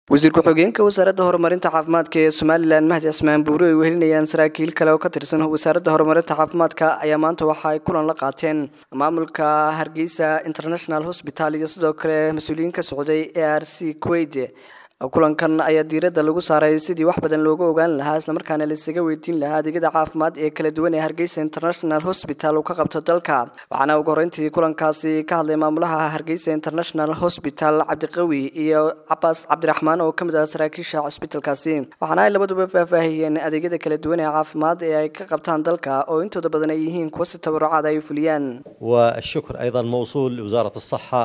wasiir ku-xigeenka wasaaradda horumarinta caafimaadka ee somalilan mahdi cismaan buuri ay wehelinayaan saraakiil kale oo ka tirsan wasaaradda horumarinta caafimaadka ayaa maanta waxa ay kulan la qaateen maamulka hargeysa international hosbital iyo sidoo kale mas-uuliyiin ka socday a r c kuwait kulankan ayaa diiradda lagu saaray sidii wax badan looga ogaan lahaa islamarkaana laisaga weydiin lahaa adeegyada caafimaad ee kala duwan ee hargeysa international hosbital uu ka qabto dalka waxaana ugu horreyntii kulankaasi ka hadlay maamulaha hargeysa international hosbital cabdiqawi iyo cabaas cabdiraxmaan oo ka mid ah saraakiisha cusbitalkaasi waxaana ay labaduba faahfaahiyeen adeegyada kala duwan ee caafimaad ee ay ka qabtaan dalka oo intooda badan ay yihiin kuwa si tabarucaad ay fuliyaan والشكر أيضا موصول لوزارة الصحة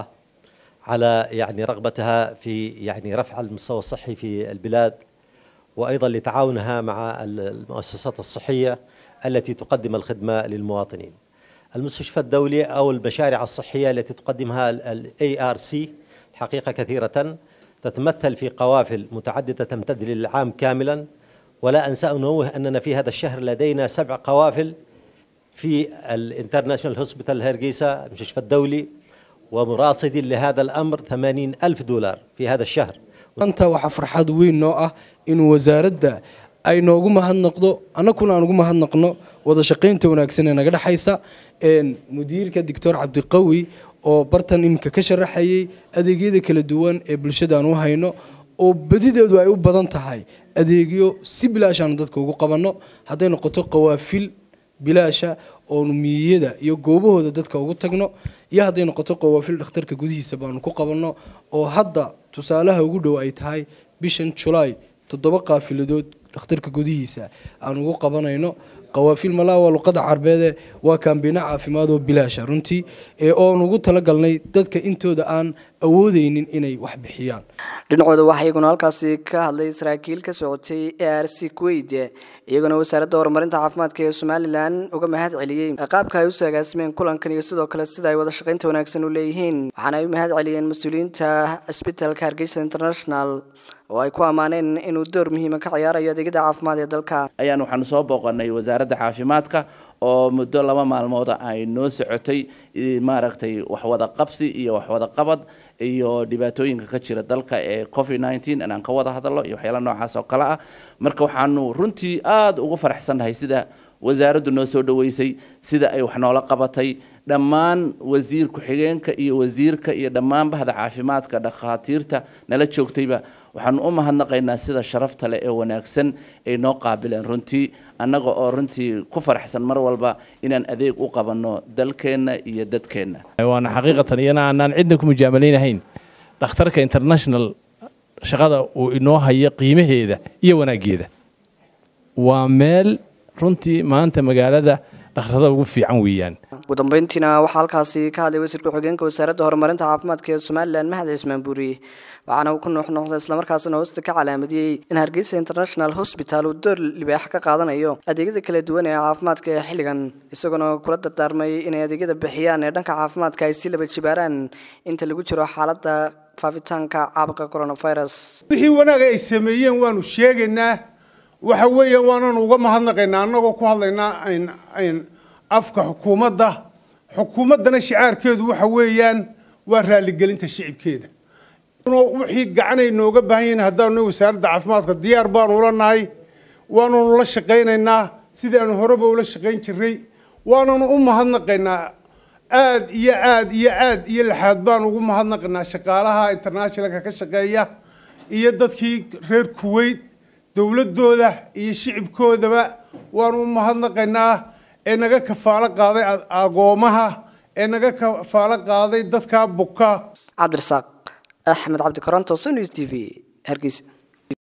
على يعني رغبتها في يعني رفع المستوى الصحي في البلاد وأيضا لتعاونها مع المؤسسات الصحية التي تقدم الخدمة للمواطنين المستشفى الدولي أو المشاريع الصحية التي تقدمها ال ARC حقيقة كثيرة تتمثل في قوافل متعددة تمتد للعام كاملا ولا أنسى أنوه أننا في هذا الشهر لدينا سبع قوافل في الانترناشونال هوسبيتال هرقيسة المستشفى الدولي ومراصد لهذا الأمر ثمانين ألف دولار في هذا الشهر maanta waxaa farxad weyn noo ah in wasaaradda ay noogu mahadnaqdo annaguna aan ugu mahadnaqno wada shaqaynta wanaagsan ee naga dhexaysa mudiirka doctor cabdiqawi oo bartan iminka ka sharaxayay adeegyada kala duwan ee bulshadaan u hayno oo badideedu ay u badan tahay adeegyo si bilaashaanu dadka ugu qabanno hadday noqoto qawaafil bilaasha oonu miyiyada iyo goobahooda dadka ugu tagno iyo hadday noqoto qawaafil dhakhtarka gudihiisa baanu ku qabanno oo hadda tusaalaha ugu dhow ay tahay bishan julaay toddoba qaafiladood dhakhtarka gudihiisa aan ugu qabanayno qawaafil malaa waa luqada carbeede waa kaambiino caafimaad oo bilaasha runtii oon ugu talagalnay dadka intooda aan awoodeynin inay wax bixiyaan dhinacooda waxaa iyaguna halkaasi ka hadlay saraakiil ka socotay a r c kuwait iyaguna wasaaradda horumarinta caafimaadka ee somalilan uga mahad celiyey qaabka ay usoo agaasimeen kulankan iyo sidoo kale sida ay wada shaqaynta wanaagsan u leeyihiin waxaana ay u mahad celiyeen mas-uuliyiinta cisbitalka hargeysa international oo ay ku ammaaneen inuu door muhiima ka ciyaarayo adeegyada caafimaad ee dalka ayaan waxaanu soo booqanay wasaaradda caafimaadka oo muddo laba maalmooda ay noo socotay maaragtay waxwada qabsi iyo waxwada qabad iyo dhibaatooyinka ka jira dalka ee covid nineteen inaan ka wada hadalno iyo waxyaala noocaas oo kale ah marka waxaanu runtii aada ugu faraxsannahay sida wasaaraddu noo soo dhaweysay sida ay wax noola qabatay dhammaan wasiir ku-xigeenka iyo wasiirka iyo dhammaan bahda caafimaadka dhakhaatiirta nala joogtayba waxaanu u mahadnaqaynaa sida sharafta leh ee wanaagsan ay noo qaabileen runtii annaga oo runtii ku faraxsan mar walba inaan adeeg u qabanno dalkeenna iyo dadkeenna waana xaqiiqatan iyana aanaan cidna ku mujaamaleynahayn dhakhtarka international shaqada uu inoo hayo qiimaheeda iyo wanaaggeeda waa meel runtii maanta magaalada dhakhtarada ugu fiican weeyaan ugu dambeyntiina waxaa halkaasi ka hadlay wasiir ku-xigeenka wasaaradda horumarinta caafimaadka ee somalilan mahad cismaan buuri waxaana uu ku nuuxnuuxday islamarkaasina hoosta ka calaamadiyey in hargeysa international hosbital uu door libaax ka qaadanayo adeegyada kala duwan ee caafimaadka ee xilligan isagoona kula dardaarmay inay adeegyada bixiyaan ee dhanka caafimaadka ay si laba jibaaraan inta lagu jiro xaaladda faafitaanka caabuqa coronavirus wixii wanaaga ay sameeyeen waanu sheegaynaa waxa weeye waananu uga mahadnaqaynaa annagoo ku hadlaynaa n afka xukuumadda xukuumaddana shicaarkeedu waxa weeyaan waa raaligelinta shicibkeeda wixii gacanay nooga baahan yihiin haddaanu wasaaradda caafimaadka diyaar baanu ula nahay waananu la shaqaynaynaa sidaanu horeba ula shaqayn jiray waananu u mahadnaqaynaa aad iyo aad iyo aad iyo laxaad baanu ugu mahadnaqaynaa shaqaalaha internationalka ka shaqeeya iyo dadkii reer kuwait dowladooda iyo shicibkoodaba waanu u mahadnaqaynaa ee naga kafaalo qaaday agoomaha ee naga kafaalo qaaday dadka buka cabdirasaaq axmed cabdi koronto sonews t v hargeysa